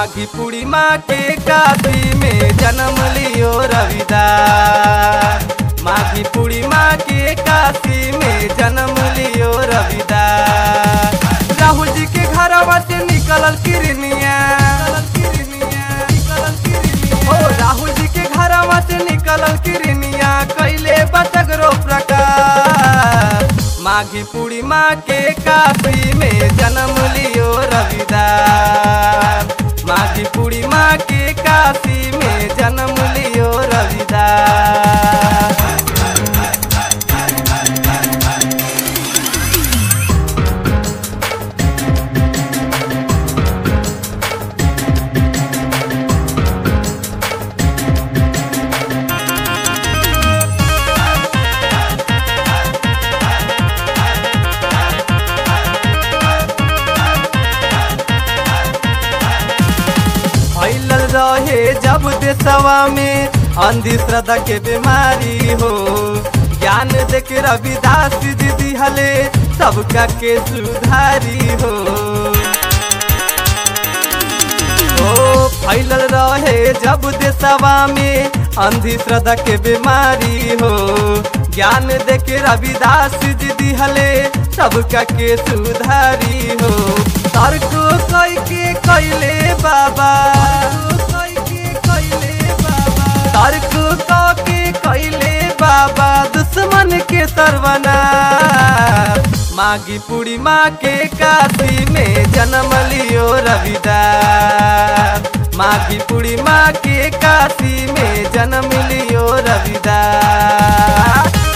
माघी पूर्णिमा के काशी में जन्म लियो रविदास माघी पूर्णिमा के काशी में जन्म लियो रविदास राहुल जी के घरवा से निकलल किरनिया ओ राहुल जी के घरवा से निकलल किरनिया कैले बसगरो प्रकाश माघी पूर्णिमा के काशी में जन्म लियो रविदास माघी पूर्णिमा के काशी में जन्म लियो रविदास फैलल रहे जब देशवा में अंधश्रद्धा के बीमारी हो ज्ञान देख रविदास जी दिहले सबका के सुधारी हो ओ फैलल रहे जब देशवा में अंधश्रद्धा के बीमारी हो ज्ञान देख रविदास जी दिहले सबका के सुधारी हो तर्क कई के कैले बाबा तर्क क के कैले बाबा दुश्मन के सरवना माघी पूर्णिमा के काशी में जन्म लियो रविदास माघी पूर्णिमा के काशी में जन्म लियो रविदास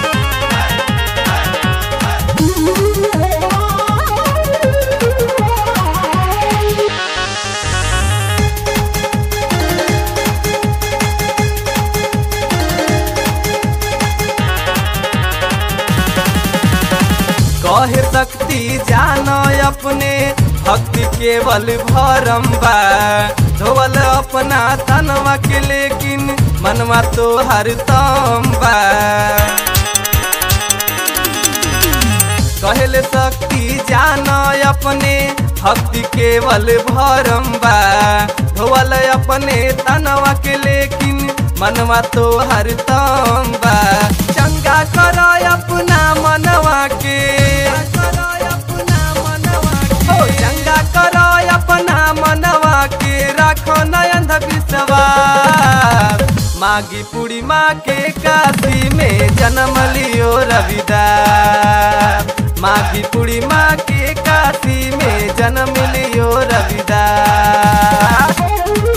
कहे शक्ति जानो अपने भक्ति केवल भरम बा धोवल अपना तनवा के लेकिन मनवा तो हर बा कहले शक्ति जानो अपने भक्ति केवल भरम बा धोवल अपने तनवा के लेकिन मनवा तो हर बा चंगा कर अपना मनवा के ओ चंगा कर अपना मनवा के राखो नयन विश्वास माघी पूर्णिमा के काशी में जन्म लियो रविदास माघी पूर्णिमा के काशी में जन्म लियो रविदास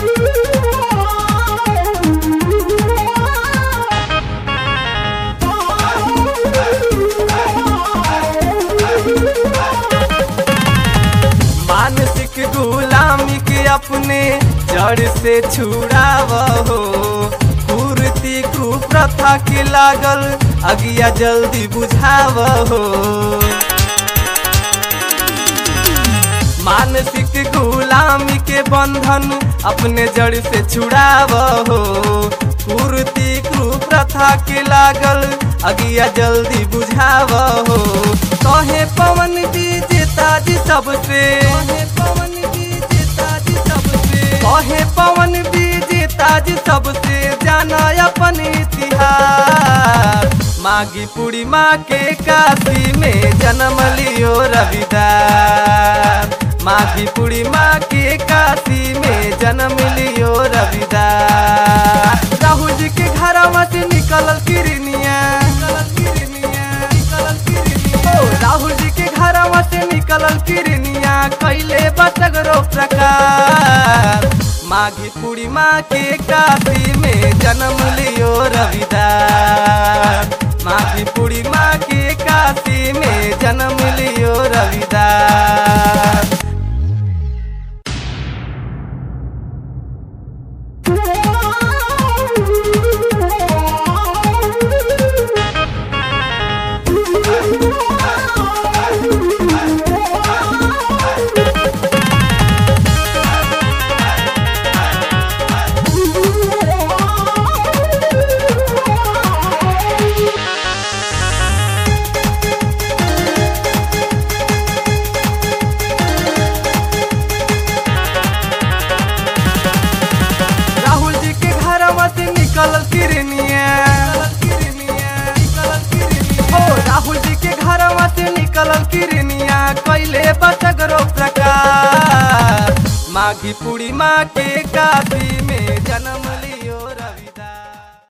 मानसिक गुलामी के अपने जड़ से छुड़ाव हो कुर्ती कुप्रथा के लागल अगिया जल्दी बुझाव हो मानसिक गुलामी के बंधन अपने जड़ से छुड़ाव हो कुर्ती कुप्रथा के लागल अगिया जल्दी बुझाव हो कहे पवन विजेता जी सबसे कहे पवन विजेता जी सबसे जाना अपन इतिहास माघी पूर्णिमा के काशी में जन्म लियो रविदास माघी पूर्णिमा के काशी में जन्म लियो रविदास राहुल जी के घरवा से निकलल किरनिया ओ राहुल जी के घरवा से निकलल किरनिया कैले बसगरो प्रकार माघी पूर्णिमा के काशी में जन्म लियो रविदास माघी पूर्णिमा के काशी में जन्म लियो रविदास माघी पूर्णिमा के काशी